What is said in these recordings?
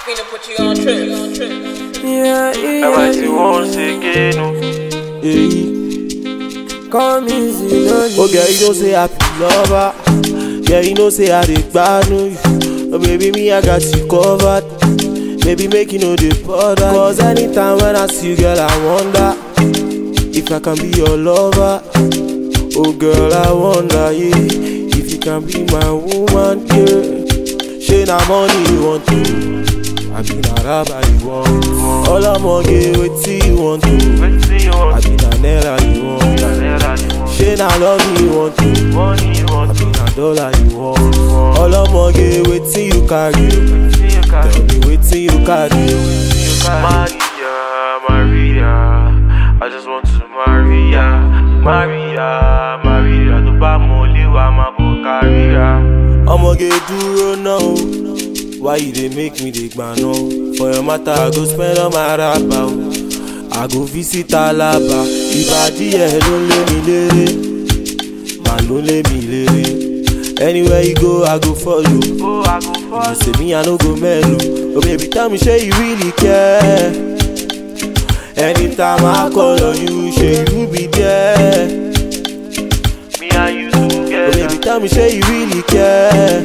finna put you on trip. Yeah, I write yeah, you once again. oh. Yeah. Come easy, no Oh girl, you know say I be lover. Yeah, you know say I dey gbanu you. Oh baby, me I got you covered. Baby, make you know the bother. Cause anytime when I see you, girl, I wonder if I can be your lover. Oh girl, I wonder, yeah, if you can be my woman, yeah. She na money you want to. I be na rubber you want. All I'm gonna get wetin you want to. Wetin you I want? be na naira you want. Naira you want? She na love you want to. Money you I want? be na dollar you want. All I'm gonna get wetin you carry. Wetin you carry? Tell me wetin you carry. Wetin you carry? Maria, Maria, I just want to Maria, Maria, Maria. Tó bá mọ ilé wa máa bọ̀ káríra. Ọmọge dúró náà o. Why you dey make me dey gbàna o? For your matter, I go spend all my rapa o. I go visit Alaba. Ìbàdí ẹ̀ ló ń lé mi léré. Màá ló ń lé mi léré. Anywhere you go, I go follow. Ó aago You fọ́ọ̀lù. say me, I no go mellow. Oh baby, tell me, say you really care. Anytime I call on you, say you be there. Me and you Oh together. baby, tell me, say you really care.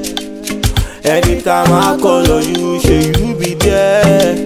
Anytime I call on you, say you be there.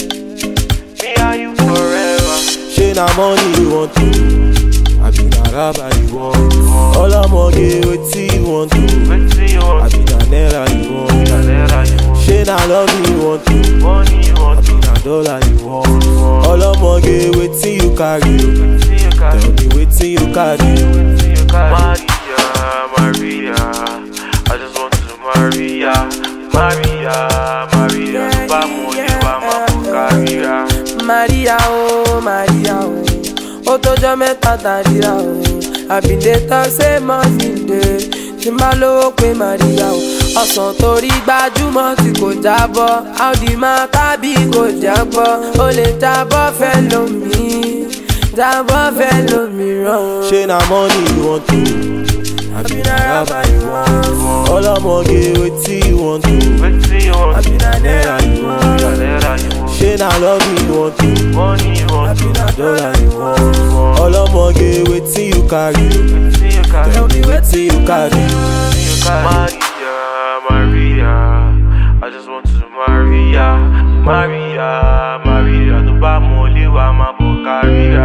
Me and you forever. Say na money you want to. I be na rubber you want. All I'm gonna get wetin you want to. Wetin you I want? be na naira you want. Naira you want? Say na love you want to. Money you I want? be na dollar you want. All I'm gonna get wetin you carry. Wetin you carry? Tell me wetin you carry. Wetin you carry? Maria, Maria, I just want to Maria, Maria, Maria. Tó bá mọ ilé wa máa bọ̀ káríra. Maria, oh, Maria, oh. Ó tọ́jọ́ mẹ́ta tàríra, oh. Àbíndé tán ṣé money dey. Tí n bá lówó pé Maria, oh. Ọ̀sán torí gbajúmọ̀ tí kò jábọ́. Audi máa tábì kò jábọ́. Ó lè jábọ́ fẹ́ lómi. Jábọ́ fẹ́ lómìíràn. Say na money you want to. I be na rubber you want. All I'm gonna get wetin you want to. Wetin you I want? be na naira you want. Naira you want? Say na love you want to. Money you I want? be na dollar you want. All I'm gonna get wetin you carry. Wetin you carry? Tell me wetin you carry. Maria, Maria, I just want to Maria, Maria, Maria. Tó bá mọ ilé wa máa bọ̀ káríra.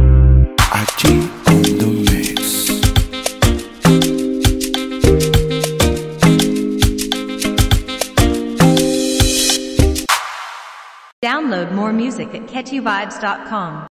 Aji on the mix. Download more music at catchyvibes.com.